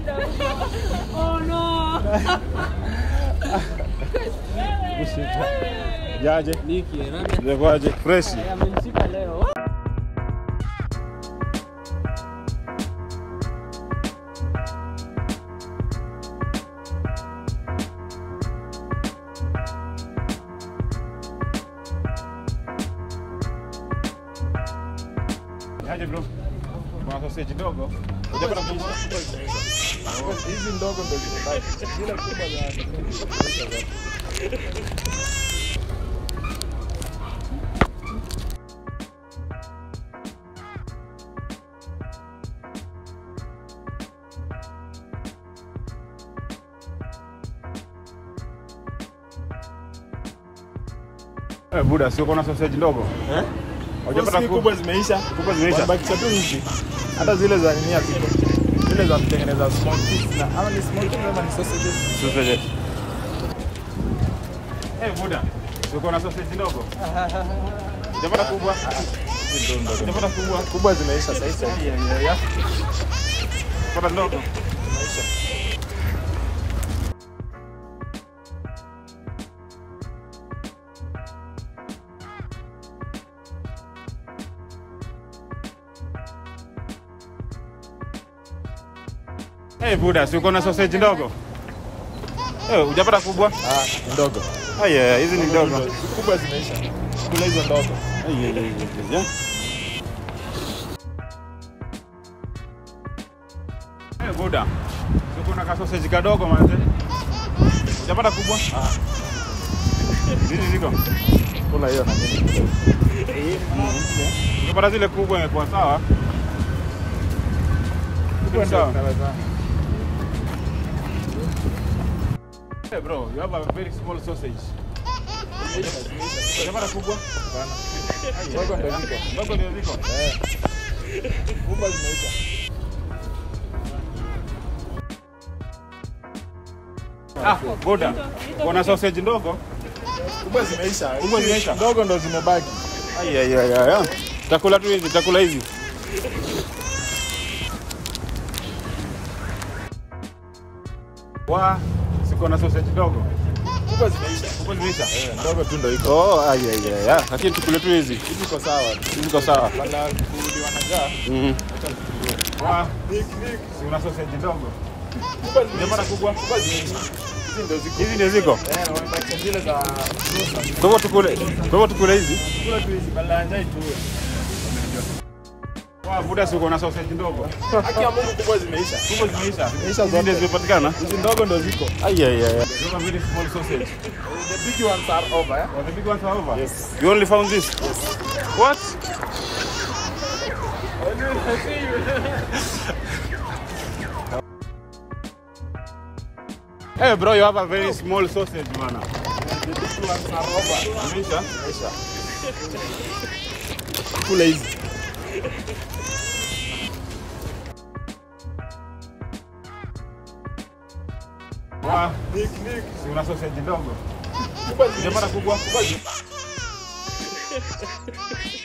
Oh no. Jaje, Niki, nani? imekwaje? Fresh. Amenishika leo. Jaje bro. Kuna sausage ndogo. Hujapata kubwa? Hizi ndogo ndo zimebaki. Zile kubwa za Eh, buda, sio kuna sausage ndogo? Eh? Hujapata Hizi kubwa zimeisha. Kubwa zimeisha. Wamebakisha tu hizi. Hata zile za nini haziko. Zile za kutengeneza small piece na ama ni small piece ama ni sausages. Sausage. Eh, buda, sio kuna sausage ndogo? Hujapata kubwa? Hizi ndo ndogo. Hujapata kubwa? Kubwa zimeisha sasa hivi. Yeah, yeah, yeah. Pata ndogo. Zimeisha. Eh, buda, sio kuna sausage ndogo? Eh, hujapata kubwa? Ah, ni ndogo. Ah, yeah, hizi ni ndogo. Kubwa zimeisha. Kula hizo ndogo. Ah, yeah, yeah, yeah, yeah. Eh, buda. Sio kuna ka sausage kadogo manze. Hujapata kubwa? Ah. Hizi ziko. Kula hiyo na mimi. Ukipata zile kubwa imekuwa sawa. Kubwa Sawa. ndio tunaweza. Hey bro, you have a very small sausage. Hujapata kubwa? Ndogo ndio ziko. Ndogo ndio ziko. Eh. Kubwa zimeisha. Ah, buda. Kuna sausage ndogo? Kubwa zimeisha. Kubwa zimeisha? Ndogo ndo zimebaki. Ai ai ai ai. Takula tu hizi, takula hizi. Wa, siko na sausage ndogo. Kubwa zimeisha. Kubwa zimeisha. Eh, ndogo tu ndo iko. Oh, ai ai ai. ai. Lakini tukule tu hizi. Hizi iko sawa. Hizi ziko sawa. Wala kuliwa na njaa. Mhm. Acha tukilie. Wa, Nick, Nick. si una sausage ndogo. Kubwa zimeisha. Hujapata kubwa? Kubwa zimeisha. Hizi ndo ziko. Hizi ndio ziko. Eh, na wamebakisha zile za Musa. Kwa hivyo tukule. Kwa hivyo tukule hizi. Kula tu hizi badala ya njaa ituue. Wa, buda si uko na sausage ndogo. Haki ya Mungu kubwa zimeisha. Kubwa zimeisha. Zimeisha Hizi ndio zote. zimepatikana. Hizi ndogo ndo ziko. Ai ai ai. You have a very small sausage. The big ones are over, eh? Oh, the big ones are over? Yes. You only found this? What? hey bro, you have a very small sausage, man. The big ones are over. Maisha? Zimeisha. Kula hizi. Wa, Nick, Nick. si una sausage ndogo. Kubwa zimeisha. Hujapata kubwa? Kubwa zimeisha.